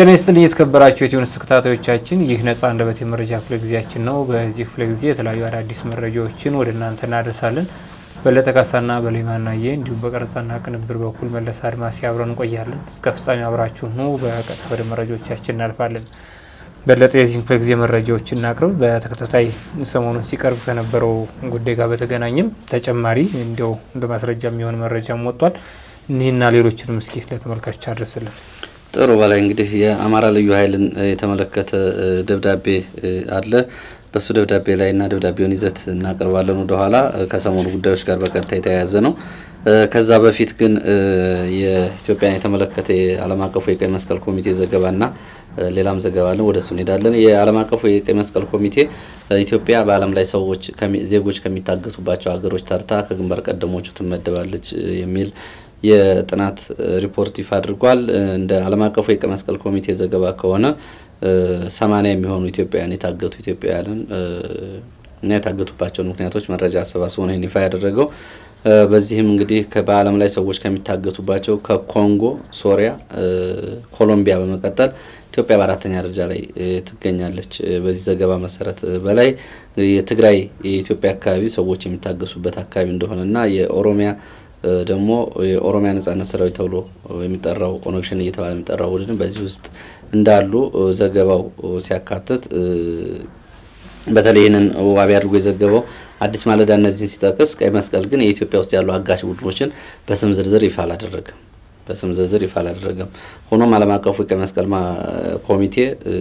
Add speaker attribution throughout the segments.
Speaker 1: ጤና ይስጥልኝ የተከበራችሁ የቲዩንስ ተከታታዮቻችን፣ ይህ ነጻ አንደበት የመረጃ ክፍለ ጊዜያችን ነው። በዚህ ክፍለ ጊዜ የተለያዩ አዳዲስ መረጃዎችን ወደ እናንተ እናደርሳለን። በለጠ ካሳና በሌማናየ እንዲሁም በቀረጻና ቅንብር በኩል መለስ አድማሲ አብረን እንቆያለን። እስከ ፍጻሜ አብራችሁ ኑ። በቀጥታ ወደ መረጃዎቻችን እናልፋለን። በለጠ የዚህን ክፍለ ጊዜ መረጃዎችን እናቅርብ። በተከታታይ ሰሞኑን ሲቀርብ ከነበረው ጉዳይ ጋር በተገናኘም ተጨማሪ እንዲያው እንደ ማስረጃ የሚሆን መረጃም ወጥቷል። እኒህና ሌሎችንም እስኪ ለተመልካቾች አድረስልን።
Speaker 2: ጥሩ በላይ እንግዲህ የአማራ ልዩ ኃይልን የተመለከተ ደብዳቤ አለ። በሱ ደብዳቤ ላይ እና ደብዳቤውን ይዘት እናቀርባለን ወደኋላ ከሰሞኑ ጉዳዮች ጋር በቀጥታ የተያያዘ ነው። ከዛ በፊት ግን የኢትዮጵያን የተመለከተ የዓለም አቀፉ የቀይ መስቀል ኮሚቴ ዘገባና ሌላም ዘገባ አለን። ወደ እሱ እንሄዳለን። የዓለም አቀፉ የቀይ መስቀል ኮሚቴ ኢትዮጵያ በዓለም ላይ ሰዎች ዜጎች ከሚታገቱባቸው ሀገሮች ተርታ ከግንባር ቀደሞቹ ትመደባለች የሚል የጥናት ሪፖርት ይፋ አድርጓል። እንደ ዓለም አቀፉ የቀይ መስቀል ኮሚቴ ዘገባ ከሆነ ሰማኒያ የሚሆኑ ኢትዮጵያውያን የታገቱ ኢትዮጵያውያንን እና የታገቱባቸውን ምክንያቶች መረጃ አሰባስቦ ነው ይፋ ያደረገው። በዚህም እንግዲህ በዓለም ላይ ሰዎች ከሚታገቱባቸው ከኮንጎ፣ ሶሪያ፣ ኮሎምቢያ በመቀጠል ኢትዮጵያ በአራተኛ ደረጃ ላይ ትገኛለች። በዚህ ዘገባ መሰረት በላይ የትግራይ የኢትዮጵያ አካባቢ ሰዎች የሚታገሱበት አካባቢ እንደሆነና የኦሮሚያ ደግሞ የኦሮሚያ ነጻነት ሰራዊት ተብሎ የሚጠራው ኦነግ ሸኔ እየተባለ የሚጠራው ቡድን በዚህ ውስጥ እንዳሉ ዘገባው ሲያካትት በተለይ ይህንን ዋቢ አድርጎ የዘገበው አዲስ ማለዳ እነዚህን ሲጠቅስ ቀይ መስቀል ግን የኢትዮጵያ ውስጥ ያሉ አጋች ቡድኖችን በስም ዝርዝር ይፋ አላደረገም በስም ዝርዝር ይፋ አላደረገም። ሆኖም ዓለም አቀፉ ቀይ መስቀል ኮሚቴ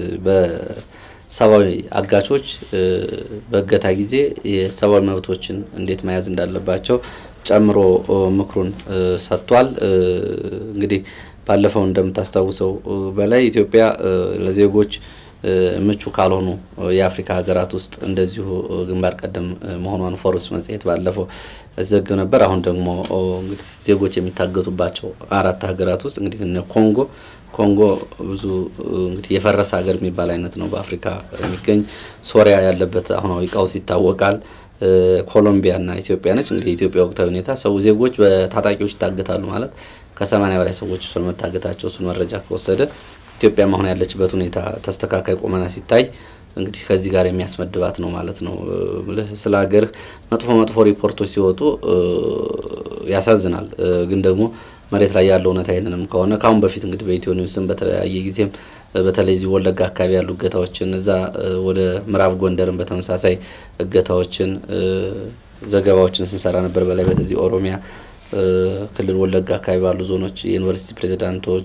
Speaker 2: በሰብአዊ አጋቾች በእገታ ጊዜ የሰብአዊ መብቶችን እንዴት መያዝ እንዳለባቸው ጨምሮ ምክሩን ሰጥቷል። እንግዲህ ባለፈው እንደምታስታውሰው በላይ ኢትዮጵያ ለዜጎች ምቹ ካልሆኑ የአፍሪካ ሀገራት ውስጥ እንደዚሁ ግንባር ቀደም መሆኗን ፎርብስ መጽሔት ባለፈው ዘግብ ነበር። አሁን ደግሞ እንግዲህ ዜጎች የሚታገቱባቸው አራት ሀገራት ውስጥ እንግዲህ እነ ኮንጎ ኮንጎ ብዙ እንግዲህ የፈረሰ ሀገር የሚባል አይነት ነው በአፍሪካ የሚገኝ ሶሪያ ያለበት አሁናዊ ቀውስ ይታወቃል። ኮሎምቢያ እና ኢትዮጵያ ነች። እንግዲህ የኢትዮጵያ ወቅታዊ ሁኔታ ሰው ዜጎች በታጣቂዎች ይታገታሉ ማለት ከሰማኒያ በላይ ሰዎች ስለመታገታቸው እሱን መረጃ ከወሰደ ኢትዮጵያ አሁን ያለችበት ሁኔታ ተስተካካይ ቁመና ሲታይ እንግዲህ ከዚህ ጋር የሚያስመድባት ነው ማለት ነው። ስለ ሀገር መጥፎ መጥፎ ሪፖርቶች ሲወጡ ያሳዝናል። ግን ደግሞ መሬት ላይ ያለው እውነታ ይህንንም ከሆነ ከአሁን በፊት እንግዲህ በኢትዮ ኒውስም በተለያየ ጊዜም በተለይ እዚህ ወለጋ አካባቢ ያሉ እገታዎችን እዛ ወደ ምዕራብ ጎንደርን በተመሳሳይ እገታዎችን ዘገባዎችን ስንሰራ ነበር። በላይ በተዚህ ኦሮሚያ ክልል ወለጋ አካባቢ ባሉ ዞኖች የዩኒቨርሲቲ ፕሬዚዳንቶች፣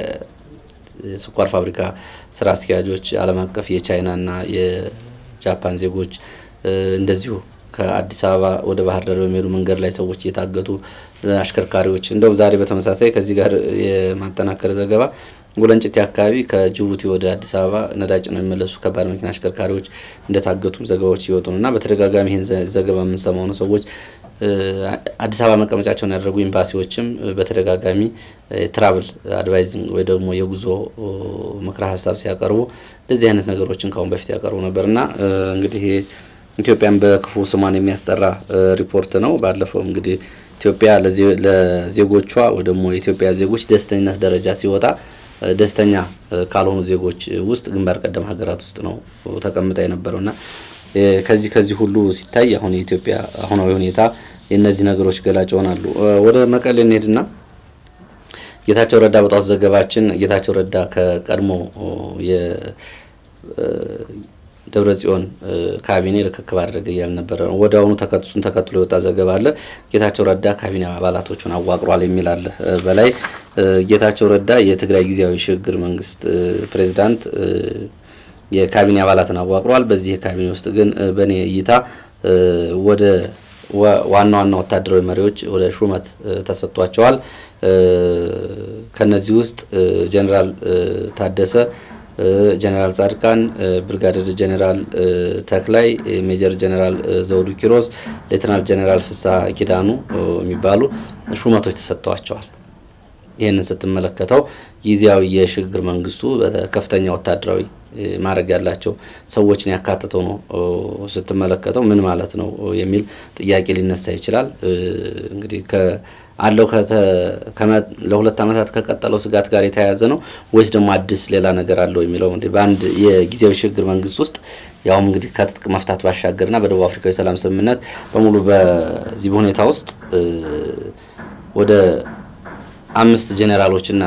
Speaker 2: የስኳር ፋብሪካ ስራ አስኪያጆች፣ ዓለም አቀፍ የቻይናና የጃፓን ዜጎች እንደዚሁ ከአዲስ አበባ ወደ ባህር ዳር በሚሄዱ መንገድ ላይ ሰዎች እየታገቱ አሽከርካሪዎች እንደውም ዛሬ በተመሳሳይ ከዚህ ጋር የማጠናከር ዘገባ ወለንጭቲ አካባቢ ከጅቡቲ ወደ አዲስ አበባ ነዳጅ ነው የሚመለሱ ከባድ መኪና አሽከርካሪዎች እንደታገቱም ዘገባዎች እየወጡ ነው እና በተደጋጋሚ ይህን ዘገባ የምንሰማው ነው። ሰዎች አዲስ አበባ መቀመጫቸውን ያደረጉ ኤምባሲዎችም በተደጋጋሚ ትራቭል አድቫይዚንግ ወይ ደግሞ የጉዞ ምክረ ሀሳብ ሲያቀርቡ እንደዚህ አይነት ነገሮችን ከአሁን በፊት ያቀርቡ ነበር እና እንግዲህ ኢትዮጵያን በክፉ ስሟን የሚያስጠራ ሪፖርት ነው። ባለፈው እንግዲህ ኢትዮጵያ ለዜጎቿ ወይ ደግሞ የኢትዮጵያ ዜጎች ደስተኝነት ደረጃ ሲወጣ ደስተኛ ካልሆኑ ዜጎች ውስጥ ግንባር ቀደም ሀገራት ውስጥ ነው ተቀምጣ የነበረው እና ከዚህ ከዚህ ሁሉ ሲታይ አሁን የኢትዮጵያ አሁናዊ ሁኔታ የእነዚህ ነገሮች ገላጭ ይሆናሉ። ወደ መቀሌ እንሄድና ጌታቸው ረዳ በጣቱ ዘገባችን ጌታቸው ረዳ ከቀድሞ ደብረ ጽዮን ካቢኔ ርክክብ አድረገ እያል ነበረ። ወደ አሁኑ እሱን ተከትሎ የወጣ ዘገባ አለ። ጌታቸው ረዳ ካቢኔ አባላቶቹን አዋቅሯል የሚል አለ። በላይ ጌታቸው ረዳ የትግራይ ጊዜያዊ ሽግግር መንግስት ፕሬዚዳንት የካቢኔ አባላትን አዋቅሯል። በዚህ የካቢኔ ውስጥ ግን በእኔ እይታ ወደ ዋና ዋና ወታደራዊ መሪዎች ወደ ሹመት ተሰጥቷቸዋል። ከነዚህ ውስጥ ጀኔራል ታደሰ ጀነራል ጻድቃን፣ ብርጋዴር ጀነራል ተክላይ፣ ሜጀር ጀነራል ዘውዱ ኪሮስ፣ ሌተናል ጀነራል ፍስሐ ኪዳኑ የሚባሉ ሹመቶች ተሰጥተዋቸዋል። ይህንን ስትመለከተው ጊዜያዊ የሽግግር መንግስቱ ከፍተኛ ወታደራዊ ማድረግ ያላቸው ሰዎችን ያካትተው ነው ስትመለከተው ምን ማለት ነው የሚል ጥያቄ ሊነሳ ይችላል። እንግዲህ አለው ለሁለት ዓመታት ከቀጠለው ስጋት ጋር የተያያዘ ነው ወይስ ደግሞ አዲስ ሌላ ነገር አለው የሚለው እንግዲህ በአንድ የጊዜያዊ ሽግግር መንግስት ውስጥ ያውም እንግዲህ ከትጥቅ መፍታት ባሻገርና በደቡብ አፍሪካ የሰላም ስምምነት በሙሉ በዚህ ሁኔታ ውስጥ ወደ አምስት ጄኔራሎችና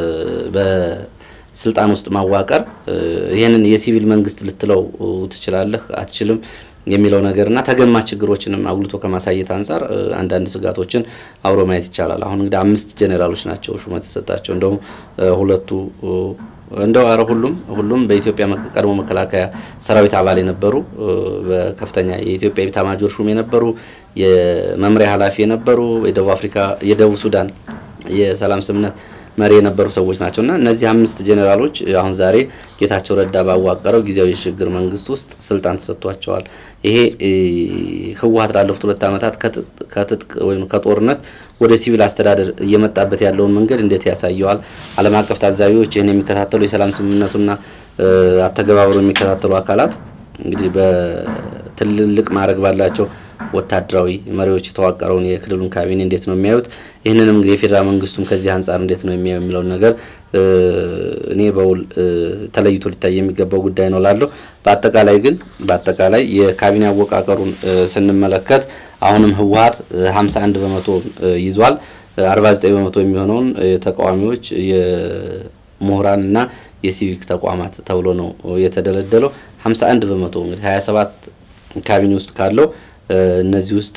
Speaker 2: በስልጣን ውስጥ ማዋቀር ይህንን የሲቪል መንግስት ልትለው ትችላለህ አትችልም የሚለው ነገርና ተገማች ችግሮችንም አጉልቶ ከማሳየት አንጻር አንዳንድ ስጋቶችን አብሮ ማየት ይቻላል። አሁን እንግዲህ አምስት ጄኔራሎች ናቸው ሹመት የተሰጣቸው። እንደውም ሁለቱ እንደው ኧረ ሁሉም ሁሉም በኢትዮጵያ ቀድሞ መከላከያ ሰራዊት አባል የነበሩ በከፍተኛ የኢትዮጵያ ኤታማዦር ሹም የነበሩ የመምሪያ ኃላፊ የነበሩ የደቡብ አፍሪካ የደቡብ ሱዳን የሰላም ስምምነት መሪ የነበሩ ሰዎች ናቸው እና እነዚህ አምስት ጄኔራሎች አሁን ዛሬ ጌታቸው ረዳ ባዋቀረው ጊዜያዊ የሽግግር መንግስት ውስጥ ስልጣን ተሰጥቷቸዋል። ይሄ ህወሀት ላለፉት ሁለት ዓመታት ከትጥቅ ወይም ከጦርነት ወደ ሲቪል አስተዳደር እየመጣበት ያለውን መንገድ እንዴት ያሳየዋል? ዓለም አቀፍ ታዛቢዎች ይህን የሚከታተሉ የሰላም ስምምነቱና አተገባበሩ የሚከታተሉ አካላት እንግዲህ በትልልቅ ማድረግ ባላቸው ወታደራዊ መሪዎች የተዋቀረውን የክልሉን ካቢኔ እንዴት ነው የሚያዩት? ይህንንም የፌዴራል መንግስቱም ከዚህ አንጻር እንዴት ነው የሚያዩ የሚለውን ነገር እኔ በውል ተለይቶ ሊታይ የሚገባው ጉዳይ ነው ላለሁ። በአጠቃላይ ግን በአጠቃላይ የካቢኔ አወቃቀሩን ስንመለከት አሁንም ህወሀት 51 በመቶ ይዟል። 49 በመቶ የሚሆነውን ተቃዋሚዎች የምሁራን እና የሲቪክ ተቋማት ተብሎ ነው የተደለደለው። 51 በመቶ እንግዲህ 27 ካቢኔ ውስጥ ካለው እነዚህ ውስጥ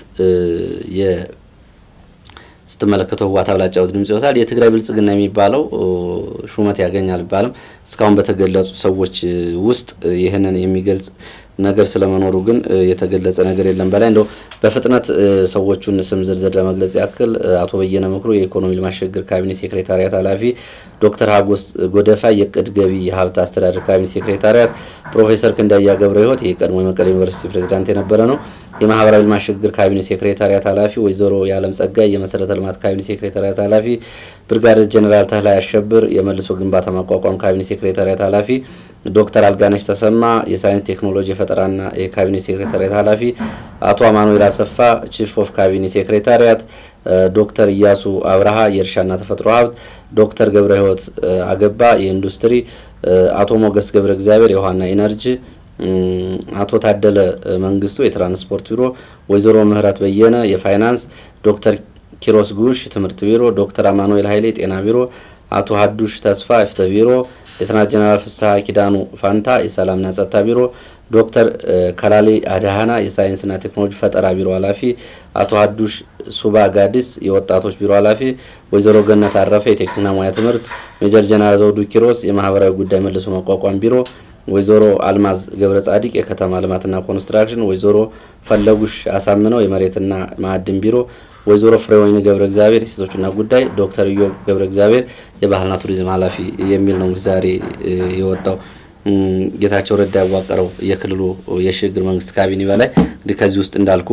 Speaker 2: ስትመለከተው ህወሓት አብላጫው ድምጽ ይወስዳል። የትግራይ ብልጽግና የሚባለው ሹመት ያገኛል ቢባልም እስካሁን በተገለጹ ሰዎች ውስጥ ይህንን የሚገልጽ ነገር ስለመኖሩ ግን የተገለጸ ነገር የለም። በላይ እንደው በፍጥነት ሰዎቹን ስም ዝርዝር ለመግለጽ ያክል አቶ በየነ ምክሩ የኢኮኖሚ ልማት ሽግግር ካቢኔ ሴክሬታሪያት ኃላፊ፣ ዶክተር ሀጎስ ጎደፋ የቅድ ገቢ የሀብት አስተዳደር ካቢኔ ሴክሬታሪያት፣ ፕሮፌሰር ክንዳያ ገብረ ህይወት የቀድሞ የመቀሌ ዩኒቨርሲቲ ፕሬዚዳንት የነበረ ነው። የማህበራዊ ልማት ሽግግር ካቢኔ ሴክሬታሪያት ኃላፊ ወይዘሮ የዓለም ጸጋይ የመሰረተ ልማት ካቢኔ ሴክሬታሪያት ኃላፊ፣ ብርጋዴር ጀኔራል ተህላይ አሸብር የመልሶ ግንባታ ማቋቋም ካቢኔ ሴክሬታሪያት ኃላፊ፣ ዶክተር አልጋነሽ ተሰማ የሳይንስ ቴክኖሎጂ የፈጠራና የካቢኔ ሴክሬታሪያት ኃላፊ፣ አቶ አማኑኤል አሰፋ ቺፍ ኦፍ ካቢኔ ሴክሬታሪያት፣ ዶክተር እያሱ አብርሃ የእርሻና ተፈጥሮ ሀብት፣ ዶክተር ገብረ ህይወት አገባ የኢንዱስትሪ፣ አቶ ሞገስ ገብረ እግዚአብሔር የውሃና ኢነርጂ አቶ ታደለ መንግስቱ የትራንስፖርት ቢሮ፣ ወይዘሮ ምህረት በየነ የፋይናንስ፣ ዶክተር ኪሮስ ጉሽ ትምህርት ቢሮ፣ ዶክተር አማኑኤል ኃይሌ ጤና ቢሮ፣ አቶ ሀዱሽ ተስፋ የፍትህ ቢሮ፣ ሌተናንት ጀነራል ፍስሐ ኪዳኑ ፋንታ የሰላምና ጸጥታ ቢሮ፣ ዶክተር ከላሌ አድሃና የሳይንስና ቴክኖሎጂ ፈጠራ ቢሮ ኃላፊ፣ አቶ ሀዱሽ ሱባ ጋዲስ የወጣቶች ቢሮ ኃላፊ፣ ወይዘሮ ገነት አረፈ የቴክኒክና ሙያ ትምህርት፣ ሜጀር ጀነራል ዘውዱ ኪሮስ የማህበራዊ ጉዳይ መልሶ ማቋቋም ቢሮ ወይዘሮ አልማዝ ገብረ ጻዲቅ የከተማ ልማትና ኮንስትራክሽን፣ ወይዘሮ ፈለጉሽ አሳምነው የመሬትና ማዕድን ቢሮ፣ ወይዘሮ ፍሬወይን ገብረ እግዚአብሔር የሴቶችና ጉዳይ፣ ዶክተር ኢዮብ ገብረ እግዚአብሔር የባህልና ቱሪዝም ኃላፊ የሚል ነው እንግዲህ ዛሬ የወጣው ጌታቸው ረዳ ያዋቀረው የክልሉ የሽግግር መንግስት ካቢኔ በላይ እንግዲህ ከዚህ ውስጥ እንዳልኩ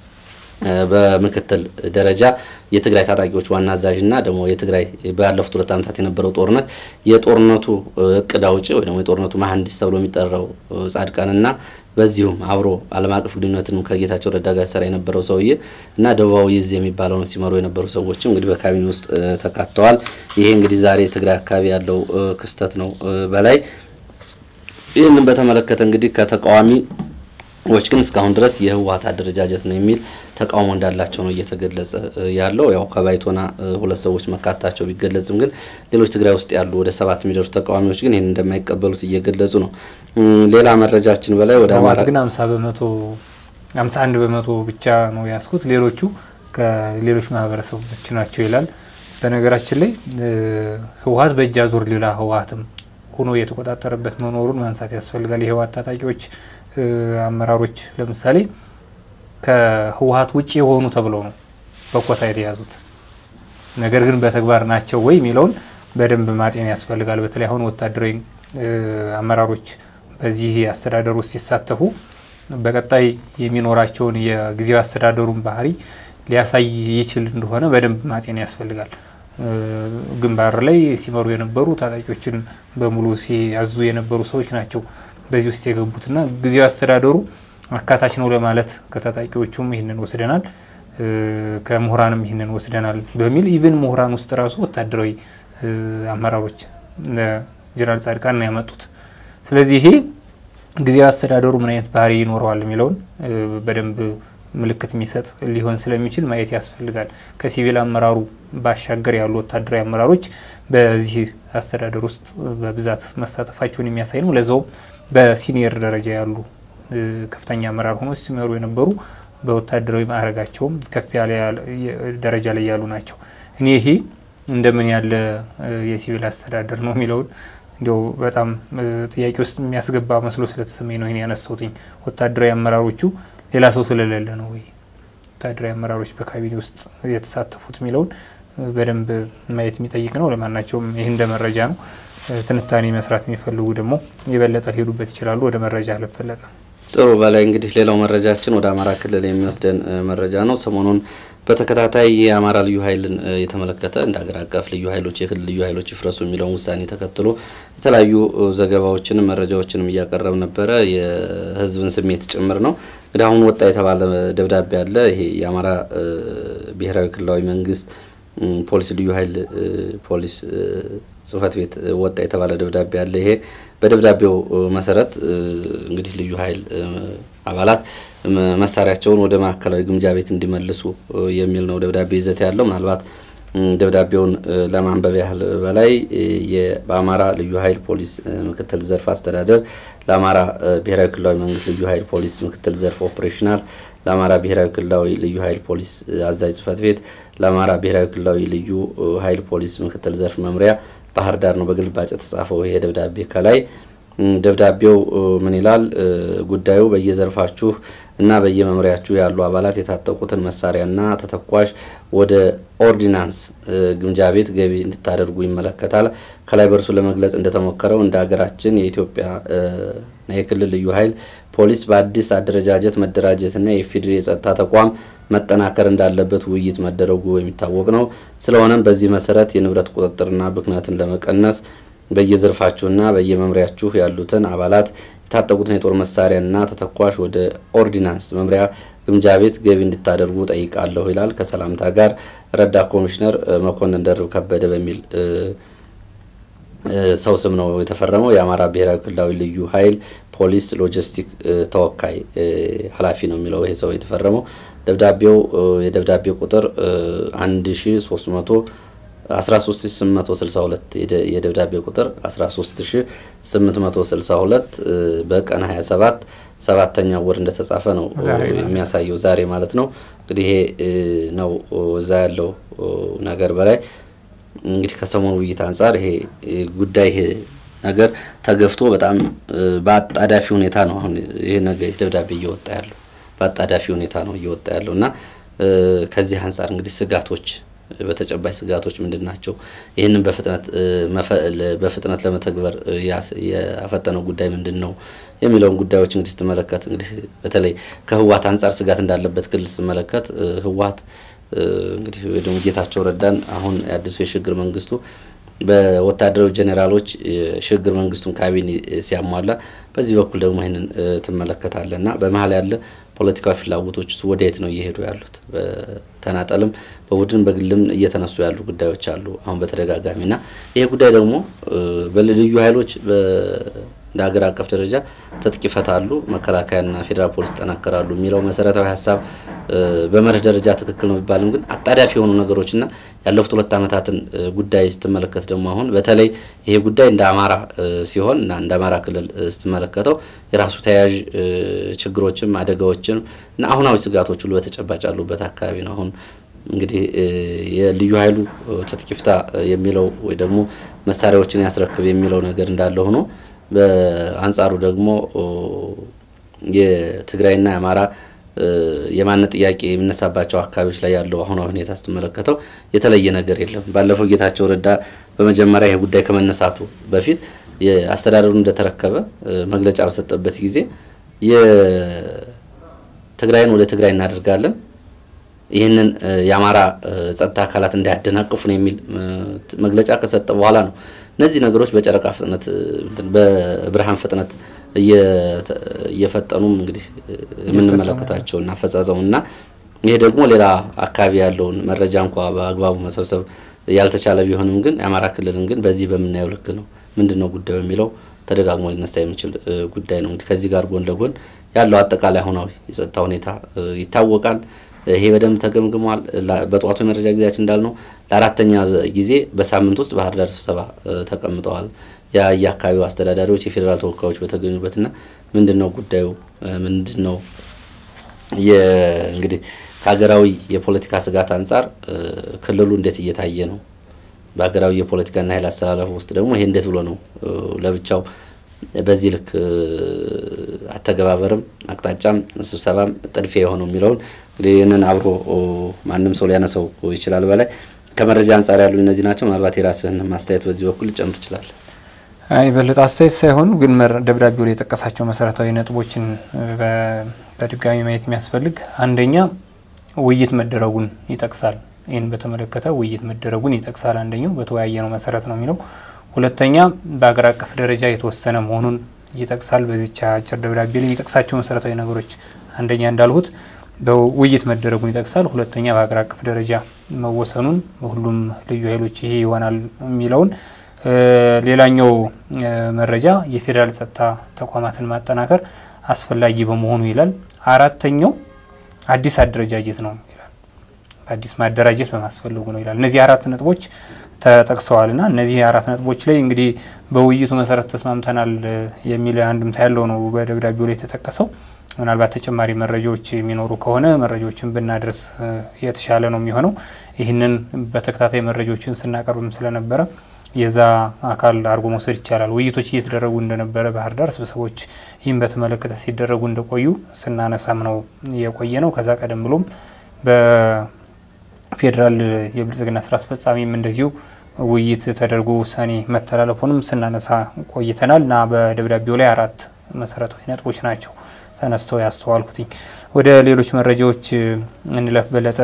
Speaker 2: በምክትል ደረጃ የትግራይ ታጣቂዎች ዋና አዛዥና ደግሞ የትግራይ ባለፉት ሁለት ዓመታት የነበረው ጦርነት የጦርነቱ እቅድ አውጪ ወይ ደግሞ የጦርነቱ መሀንዲስ ተብሎ የሚጠራው ጻድቃንና በዚሁም አብሮ ዓለም አቀፍ ግንኙነትንም ከጌታቸው ረዳ ጋር ሰራ የነበረው ሰውዬ እና ደቡባዊ እዝ የሚባለውን ሲመሩ የነበሩ ሰዎችም እንግዲህ በካቢኔ ውስጥ ተካተዋል። ይሄ እንግዲህ ዛሬ ትግራይ አካባቢ ያለው ክስተት ነው። በላይ ይህንን በተመለከተ እንግዲህ ከተቃዋሚ ዎች ግን እስካሁን ድረስ የህወሀት አደረጃጀት ነው የሚል ተቃውሞ እንዳላቸው ነው እየተገለጸ ያለው። ያው ከባይቶና ሁለት ሰዎች መካታቸው ቢገለጽም ግን ሌሎች ትግራይ ውስጥ ያሉ ወደ ሰባት የሚደርሱ ተቃዋሚዎች ግን ይህን እንደማይቀበሉት እየገለጹ ነው። ሌላ መረጃችን በላይ ወደ አማራ
Speaker 1: ግን ሀምሳ በመቶ ሀምሳ አንድ በመቶ ብቻ ነው ያስኩት፣ ሌሎቹ ከሌሎች ማህበረሰቦች ናቸው ይላል። በነገራችን ላይ ህወሀት በእጅ አዙር ሌላ ህወሀትም ሆኖ የተቆጣጠረበት መኖሩን ማንሳት ያስፈልጋል። የህወሀት ታጣቂዎች አመራሮች ለምሳሌ ከህወሀት ውጭ የሆኑ ተብለው ነው በኮታ የተያዙት። ነገር ግን በተግባር ናቸው ወይ የሚለውን በደንብ ማጤን ያስፈልጋል። በተለይ አሁን ወታደራዊ አመራሮች በዚህ አስተዳደር ውስጥ ሲሳተፉ በቀጣይ የሚኖራቸውን የጊዜያዊ አስተዳደሩን ባህሪ ሊያሳይ ይችል እንደሆነ በደንብ ማጤን ያስፈልጋል። ግንባር ላይ ሲመሩ የነበሩ ታጣቂዎችን በሙሉ ሲያዙ የነበሩ ሰዎች ናቸው በዚህ ውስጥ የገቡትና ጊዜያዊ አስተዳደሩ አካታች ነው ለማለት ከታጣቂዎቹም ይህንን ወስደናል፣ ከምሁራንም ይህንን ወስደናል በሚል ኢቭን ምሁራን ውስጥ ራሱ ወታደራዊ አመራሮች ጀነራል ጻድቃን ነው ያመጡት። ስለዚህ ይሄ ጊዜያዊ አስተዳደሩ ምን አይነት ባህሪ ይኖረዋል የሚለውን በደንብ ምልክት የሚሰጥ ሊሆን ስለሚችል ማየት ያስፈልጋል። ከሲቪል አመራሩ ባሻገር ያሉ ወታደራዊ አመራሮች በዚህ አስተዳደር ውስጥ በብዛት መሳተፋቸውን የሚያሳይ ነው። ለዛውም በሲኒየር ደረጃ ያሉ ከፍተኛ አመራር ሆኖ ሲመሩ የነበሩ በወታደራዊ ማዕረጋቸውም ከፍ ያለ ደረጃ ላይ ያሉ ናቸው። እኔ ይሄ እንደምን ያለ የሲቪል አስተዳደር ነው የሚለውን እንዲያው በጣም ጥያቄ ውስጥ የሚያስገባ መስሎ ስለተሰማኝ ነው ይህን ያነሳውትኝ። ወታደራዊ አመራሮቹ ሌላ ሰው ስለሌለ ነው ወይ ወታደራዊ አመራሮች በካቢኔ ውስጥ የተሳተፉት የሚለውን በደንብ ማየት የሚጠይቅ ነው። ለማናቸውም ይህ እንደ መረጃ ነው። ትንታኔ መስራት የሚፈልጉ ደግሞ የበለጠ ሊሄዱበት ይችላሉ። ወደ መረጃ አለፈለጠ
Speaker 2: ጥሩ በላይ እንግዲህ ሌላው መረጃችን ወደ አማራ ክልል የሚወስደን መረጃ ነው። ሰሞኑን በተከታታይ የአማራ ልዩ ኃይልን የተመለከተ እንደ ሀገር አቀፍ ልዩ ኃይሎች የክልል ልዩ ኃይሎች ይፍረሱ የሚለውን ውሳኔ ተከትሎ የተለያዩ ዘገባዎችንም መረጃዎችንም እያቀረብ ነበረ። የሕዝብን ስሜት ጭምር ነው። እንግዲህ አሁን ወጣ የተባለ ደብዳቤ አለ። ይሄ የአማራ ብሔራዊ ክልላዊ መንግስት ፖሊስ ልዩ ኃይል ፖሊስ ጽህፈት ቤት ወጣ የተባለ ደብዳቤ አለ። ይሄ በደብዳቤው መሰረት እንግዲህ ልዩ ኃይል አባላት መሳሪያቸውን ወደ ማዕከላዊ ግምጃ ቤት እንዲመልሱ የሚል ነው ደብዳቤ ይዘት ያለው። ምናልባት ደብዳቤውን ለማንበብ ያህል በላይ በአማራ ልዩ ኃይል ፖሊስ ምክትል ዘርፍ አስተዳደር ለአማራ ብሔራዊ ክልላዊ መንግስት ልዩ ኃይል ፖሊስ ምክትል ዘርፍ ኦፕሬሽናል ለአማራ ብሔራዊ ክልላዊ ልዩ ኃይል ፖሊስ አዛዥ ጽህፈት ቤት ለአማራ ብሔራዊ ክልላዊ ልዩ ኃይል ፖሊስ ምክትል ዘርፍ መምሪያ ባህር ዳር ነው በግልባጭ የተጻፈው ይሄ ደብዳቤ። ከላይ ደብዳቤው ምን ይላል? ጉዳዩ በየዘርፋችሁ እና በየመምሪያችሁ ያሉ አባላት የታጠቁትን መሳሪያና ተተኳሽ ወደ ኦርዲናንስ ግምጃ ቤት ገቢ እንድታደርጉ ይመለከታል። ከላይ በእርሱ ለመግለጽ እንደተሞከረው እንደ ሀገራችን የኢትዮጵያ የክልል ልዩ ኃይል ፖሊስ በአዲስ አደረጃጀት መደራጀትና የኢፌዴሪ የጸጥታ ተቋም መጠናከር እንዳለበት ውይይት መደረጉ የሚታወቅ ነው። ስለሆነም በዚህ መሰረት የንብረት ቁጥጥርና ብክነትን ለመቀነስ በየዘርፋችሁና በየመምሪያችሁ ያሉትን አባላት የታጠቁትን የጦር መሳሪያና ተተኳሽ ወደ ኦርዲናንስ መምሪያ ግምጃ ቤት ገቢ እንድታደርጉ ጠይቃለሁ ይላል። ከሰላምታ ጋር ረዳት ኮሚሽነር መኮንን ደርብ ከበደ በሚል ሰው ስም ነው የተፈረመው። የአማራ ብሔራዊ ክልላዊ ልዩ ኃይል ፖሊስ ሎጂስቲክ ተወካይ ኃላፊ ነው የሚለው ይሄ ሰው የተፈረመው። ደብዳቤው የደብዳቤው ቁጥር አንድ ሺ ሶስት መቶ 13862 የደብዳቤ ቁጥር 13862 በቀን 27 ሰባተኛው ወር እንደተጻፈ ነው የሚያሳየው ዛሬ ማለት ነው። እንግዲህ ይሄ ነው እዛ ያለው ነገር በላይ እንግዲህ ከሰሞኑ ውይይት አንጻር ይሄ ጉዳይ ይሄ ነገር ተገፍቶ በጣም በአጣዳፊ ሁኔታ ነው አሁን ይሄ ነገር ደብዳቤ እየወጣ ያለው በአጣዳፊ ሁኔታ ነው እየወጣ ያለው እና ከዚህ አንጻር እንግዲህ ስጋቶች በተጨባጭ ስጋቶች ምንድን ናቸው? ይህንን በፍጥነት በፍጥነት ለመተግበር ያፈጠነው ጉዳይ ምንድን ነው የሚለውን ጉዳዮች እንግዲህ ስትመለከት እንግዲህ በተለይ ከህወሓት አንጻር ስጋት እንዳለበት ክልል ስትመለከት ህወሓት እንግዲህ ደግሞ ጌታቸው ረዳን አሁን የአዲሱ የሽግግር መንግስቱ በወታደራዊ ጄኔራሎች የሽግግር መንግስቱን ካቢኔ ሲያሟላ፣ በዚህ በኩል ደግሞ ይህንን ትመለከታለ እና በመሀል ያለ ፖለቲካዊ ፍላጎቶች ወደየት ነው እየሄዱ ያሉት? በተናጠልም በቡድን በግልም እየተነሱ ያሉ ጉዳዮች አሉ አሁን በተደጋጋሚ እና ይሄ ጉዳይ ደግሞ በልዩ ኃይሎች እንደ ሀገር አቀፍ ደረጃ ትጥቅ ይፈታሉ፣ መከላከያና ፌዴራል ፖሊስ ይጠናከራሉ የሚለው መሰረታዊ ሀሳብ በመርህ ደረጃ ትክክል ነው ቢባልም ግን አጣዳፊ የሆኑ ነገሮችና ያለፉት ሁለት ዓመታትን ጉዳይ ስትመለከት ደግሞ አሁን በተለይ ይሄ ጉዳይ እንደ አማራ ሲሆን እና እንደ አማራ ክልል ስትመለከተው የራሱ ተያያዥ ችግሮችም አደጋዎችም እና አሁናዊ ስጋቶች ሁሉ በተጨባጭ ያሉበት አካባቢ ነው። አሁን እንግዲህ የልዩ ኃይሉ ትጥቅ ይፍታ የሚለው ወይ ደግሞ መሳሪያዎችን ያስረክብ የሚለው ነገር እንዳለ ሆኖ በአንጻሩ ደግሞ የትግራይና የአማራ የማንነት ጥያቄ የሚነሳባቸው አካባቢዎች ላይ ያለው አሁናዊ ሁኔታ ስትመለከተው የተለየ ነገር የለም። ባለፈው ጌታቸው ረዳ በመጀመሪያ ይህ ጉዳይ ከመነሳቱ በፊት የአስተዳደሩ እንደተረከበ መግለጫ በሰጠበት ጊዜ የትግራይን ወደ ትግራይ እናደርጋለን፣ ይህንን የአማራ ጸጥታ አካላት እንዳያደናቅፉ ነው የሚል መግለጫ ከሰጠ በኋላ ነው እነዚህ ነገሮች በጨረቃ ፍጥነት በብርሃን ፍጥነት እየፈጠኑም እንግዲህ የምንመለከታቸውና አፈጻጸሙና ይሄ ደግሞ ሌላ አካባቢ ያለውን መረጃ እንኳ በአግባቡ መሰብሰብ ያልተቻለ ቢሆንም ግን የአማራ ክልልን ግን በዚህ በምናየው ልክ ነው ምንድን ነው ጉዳዩ የሚለው ተደጋግሞ ሊነሳ የሚችል ጉዳይ ነው። እንግዲህ ከዚህ ጋር ጎን ለጎን ያለው አጠቃላይ አሁናዊ የጸጥታ ሁኔታ ይታወቃል። ይሄ በደንብ ተገምግሟል። በጠዋቱ የመረጃ ጊዜያችን እንዳልነው ለአራተኛ ጊዜ በሳምንት ውስጥ ባህር ዳር ስብሰባ ተቀምጠዋል። የየአካባቢው አስተዳዳሪዎች፣ የፌዴራል ተወካዮች በተገኙበትና ምንድን ነው ጉዳዩ ምንድን ነው እንግዲህ ከሀገራዊ የፖለቲካ ስጋት አንጻር ክልሉ እንዴት እየታየ ነው? በሀገራዊ የፖለቲካና ኃይል አስተላለፉ ውስጥ ደግሞ ይሄ እንዴት ብሎ ነው ለብቻው በዚህ ልክ አተገባበርም አቅጣጫም ስብሰባም ጥድፊያ የሆነው የሚለውን እንግዲህ ይህንን አብሮ ማንም ሰው ሊያነሳው ይችላል። በላይ ከመረጃ አንጻር ያሉ እነዚህ ናቸው። ምናልባት የራስህን ማስተያየት በዚህ በኩል ልጨምር ይችላል።
Speaker 1: የበለጠ አስተያየት ሳይሆን ግን ደብዳቤው ላይ የጠቀሳቸው መሰረታዊ ነጥቦችን በድጋሚ ማየት የሚያስፈልግ አንደኛ ውይይት መደረጉን ይጠቅሳል። ይህን በተመለከተ ውይይት መደረጉን ይጠቅሳል። አንደኛው በተወያየ ነው መሰረት ነው የሚለው ሁለተኛ በሀገር አቀፍ ደረጃ የተወሰነ መሆኑን ይጠቅሳል። በዚች አጭር ደብዳቤ ላይ የሚጠቅሳቸው መሰረታዊ ነገሮች አንደኛ እንዳልሁት በውይይት መደረጉን ይጠቅሳል። ሁለተኛ በሀገር አቀፍ ደረጃ መወሰኑን ሁሉም ልዩ ኃይሎች ይሄ ይሆናል የሚለውን ሌላኛው መረጃ የፌዴራል ጸጥታ ተቋማትን ማጠናከር አስፈላጊ በመሆኑ ይላል። አራተኛው አዲስ አደረጃጀት ነው ይላል። በአዲስ ማደራጀት በማስፈለጉ ነው ይላል። እነዚህ አራት ነጥቦች ተጠቅሰዋል ና እነዚህ አራት ነጥቦች ላይ እንግዲህ በውይይቱ መሰረት ተስማምተናል የሚል አንድምታ ያለው ነው በደብዳቤው ላይ የተጠቀሰው። ምናልባት ተጨማሪ መረጃዎች የሚኖሩ ከሆነ መረጃዎችን ብናደርስ የተሻለ ነው የሚሆነው። ይህንን በተከታታይ መረጃዎችን ስናቀርብም ስለነበረ የዛ አካል አድርጎ መውሰድ ይቻላል። ውይይቶች እየተደረጉ እንደነበረ ባህር ዳር ስብሰቦች ይህም በተመለከተ ሲደረጉ እንደቆዩ ስናነሳም ነው የቆየ ነው። ከዛ ቀደም ብሎም በፌዴራል የብልጽግና ስራ አስፈጻሚም እንደዚሁ ውይይት ተደርጎ ውሳኔ መተላለፉንም ስናነሳ ቆይተናል እና በደብዳቤው ላይ አራት መሰረታዊ ነጥቦች ናቸው ተነስተው ያስተዋልኩትኝ። ወደ ሌሎች መረጃዎች እንለፍ። በለጠ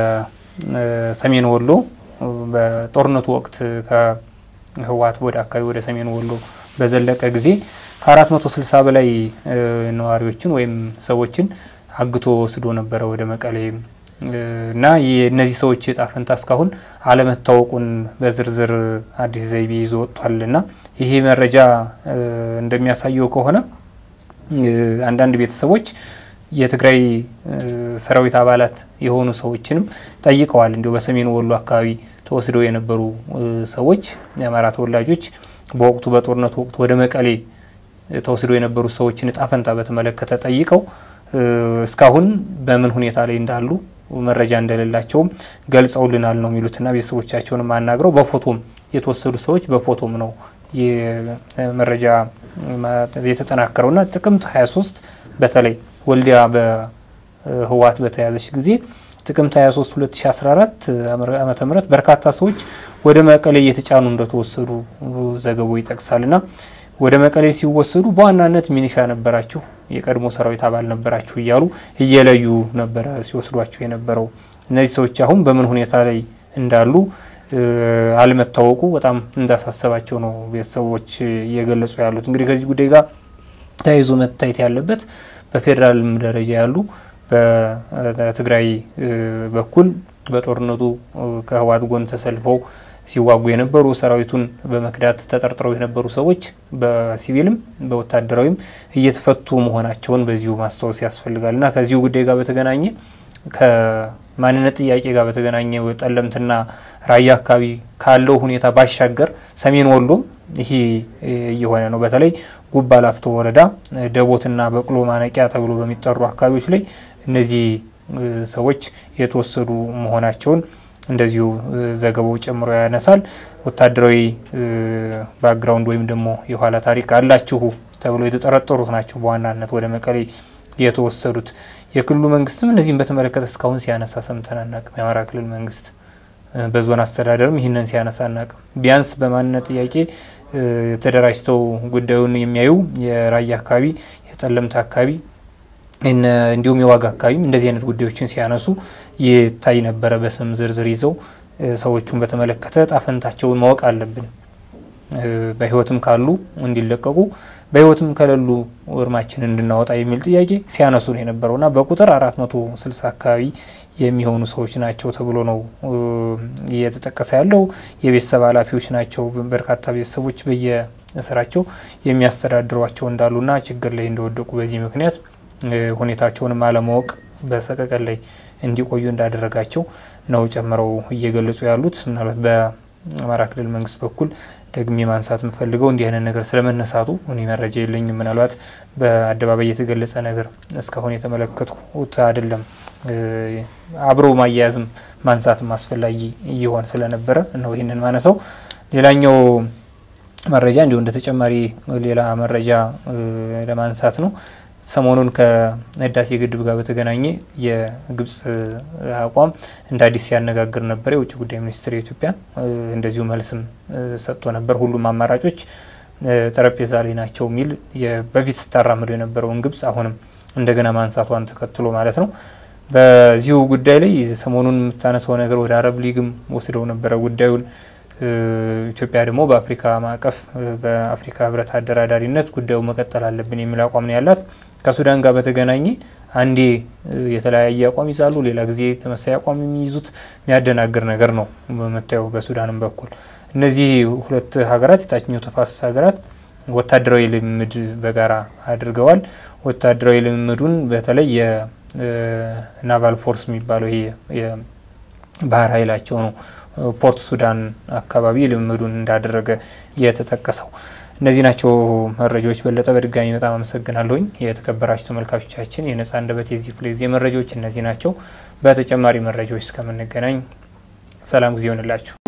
Speaker 1: በሰሜን ወሎ በጦርነቱ ወቅት ከህወሓት ወደ አካባቢ ወደ ሰሜን ወሎ በዘለቀ ጊዜ ከ460 በላይ ነዋሪዎችን ወይም ሰዎችን አግቶ ወስዶ ነበረ ወደ መቀሌ እና እነዚህ ሰዎች እጣ ፈንታ እስካሁን አለመታወቁን በዝርዝር አዲስ ዘይቤ ይዞ ወጥቷል እና ይሄ መረጃ እንደሚያሳየው ከሆነ አንዳንድ ቤተሰቦች የትግራይ ሰራዊት አባላት የሆኑ ሰዎችንም ጠይቀዋል። እንዲሁ በሰሜን ወሎ አካባቢ ተወስደው የነበሩ ሰዎች የአማራ ተወላጆች በወቅቱ በጦርነቱ ወቅት ወደ መቀሌ ተወስደው የነበሩ ሰዎችን እጣ ፈንታ በተመለከተ ጠይቀው እስካሁን በምን ሁኔታ ላይ እንዳሉ መረጃ እንደሌላቸውም ገልጸውልናል ነው የሚሉትና ቤተሰቦቻቸውንም አናግረው በፎቶም የተወሰዱ ሰዎች በፎቶም ነው መረጃ የተጠናከረውና ጥቅምት 23 በተለይ ወልዲያ በህወሓት በተያዘች ጊዜ ጥቅምት 23 2014 ዓመተ ምህረት በርካታ ሰዎች ወደ መቀሌ እየተጫኑ እንደተወሰዱ ዘገባው ይጠቅሳልና ወደ መቀሌ ሲወሰዱ በዋናነት ሚኒሻ ነበራችሁ፣ የቀድሞ ሰራዊት አባል ነበራችሁ እያሉ እየለዩ ነበረ ሲወስዷቸው የነበረው። እነዚህ ሰዎች አሁን በምን ሁኔታ ላይ እንዳሉ አለመታወቁ በጣም እንዳሳሰባቸው ነው ቤተሰቦች እየገለጹ ያሉት። እንግዲህ ከዚህ ጉዳይ ጋር ተያይዞ መታየት ያለበት በፌዴራልም ደረጃ ያሉ በትግራይ በኩል በጦርነቱ ከህወሓት ጎን ተሰልፈው ሲዋጉ የነበሩ ሰራዊቱን በመክዳት ተጠርጥረው የነበሩ ሰዎች በሲቪልም በወታደራዊም እየተፈቱ መሆናቸውን በዚሁ ማስታወስ ያስፈልጋል እና ከዚሁ ጉዳይ ጋር በተገናኘ ከማንነት ጥያቄ ጋር በተገናኘ ጠለምትና ራያ አካባቢ ካለው ሁኔታ ባሻገር ሰሜን ወሎም ይሄ እየሆነ ነው። በተለይ ጉባ ላፍቶ ወረዳ ደቦትና በቅሎ ማነቂያ ተብሎ በሚጠሩ አካባቢዎች ላይ እነዚህ ሰዎች የተወሰዱ መሆናቸውን እንደዚሁ ዘገባው ጨምሮ ያነሳል። ወታደራዊ ባክግራውንድ ወይም ደግሞ የኋላ ታሪክ አላችሁ ተብሎ የተጠረጠሩት ናቸው በዋናነት ወደ መቀሌ የተወሰዱት። የክልሉ መንግስትም እነዚህም በተመለከተ እስካሁን ሲያነሳ ሰምተን አናቅም። የአማራ ክልል መንግስት በዞን አስተዳደርም ይህንን ሲያነሳ አናቅም። ቢያንስ በማንነት ጥያቄ ተደራጅተው ጉዳዩን የሚያዩ የራያ አካባቢ፣ የጠለምት አካባቢ እንዲሁም የዋጋ አካባቢም እንደዚህ አይነት ጉዳዮችን ሲያነሱ ይታይ ነበረ። በስም ዝርዝር ይዘው ሰዎቹን በተመለከተ ጣፈንታቸውን ማወቅ አለብን፣ በህይወትም ካሉ እንዲለቀቁ በህይወትም ከሌሉ እርማችንን እንድናወጣ የሚል ጥያቄ ሲያነሱ ነው የነበረው እና በቁጥር አራት መቶ ስልሳ አካባቢ የሚሆኑ ሰዎች ናቸው ተብሎ ነው እየተጠቀሰ ያለው። የቤተሰብ ኃላፊዎች ናቸው። በርካታ ቤተሰቦች በየስራቸው የሚያስተዳድሯቸው እንዳሉና ችግር ላይ እንደወደቁ በዚህ ምክንያት ሁኔታቸውንም አለማወቅ በሰቀቀን ላይ እንዲቆዩ እንዳደረጋቸው ነው ጨምረው እየገለጹ ያሉት። ምናልባት በአማራ ክልል መንግስት በኩል ደግሜ ማንሳት የምፈልገው እንዲህ አይነት ነገር ስለመነሳቱ እኔ መረጃ የለኝም። ምናልባት በአደባባይ የተገለጸ ነገር እስካሁን የተመለከትኩት አይደለም። አብሮ ማያያዝም ማንሳትም አስፈላጊ እየሆን ስለነበረ ነው ይህንን ማነሳው። ሌላኛው መረጃ እንዲሁ እንደ ተጨማሪ ሌላ መረጃ ለማንሳት ነው። ሰሞኑን ከህዳሴ ግድብ ጋር በተገናኘ የግብጽ አቋም እንደ አዲስ ሲያነጋግር ነበር። የውጭ ጉዳይ ሚኒስትር የኢትዮጵያ እንደዚሁ መልስም ሰጥቶ ነበር። ሁሉም አማራጮች ጠረጴዛ ላይ ናቸው የሚል በፊት ስታራምደው የነበረውን ግብጽ አሁንም እንደገና ማንሳቷን ተከትሎ ማለት ነው። በዚሁ ጉዳይ ላይ ሰሞኑን የምታነሳው ነገር ወደ አረብ ሊግም ወስደው ነበረ ጉዳዩን ኢትዮጵያ ደግሞ በአፍሪካ ማዕቀፍ በአፍሪካ ህብረት አደራዳሪነት ጉዳዩ መቀጠል አለብን የሚል አቋም ነው ያላት። ከሱዳን ጋር በተገናኘ አንዴ የተለያየ አቋም ይዛሉ፣ ሌላ ጊዜ ተመሳሳይ አቋም የሚይዙት የሚያደናግር ነገር ነው በምታየው። በሱዳንም በኩል እነዚህ ሁለት ሀገራት የታችኛው ተፋሰስ ሀገራት ወታደራዊ ልምምድ በጋራ አድርገዋል። ወታደራዊ ልምምዱን በተለይ የናቫል ፎርስ የሚባለው ይሄ የባህር ኃይላቸው ነው ፖርት ሱዳን አካባቢ ልምምዱን እንዳደረገ የተጠቀሰው። እነዚህ ናቸው መረጃዎች። በለጠ በድጋሚ በጣም አመሰግናለሁኝ። የተከበራችሁ ተመልካቾቻችን የነጻ አንደበት የዚህ ክፍለ ጊዜ መረጃዎች እነዚህ ናቸው። በተጨማሪ መረጃዎች እስከምንገናኝ ሰላም ጊዜ ይሆንላችሁ።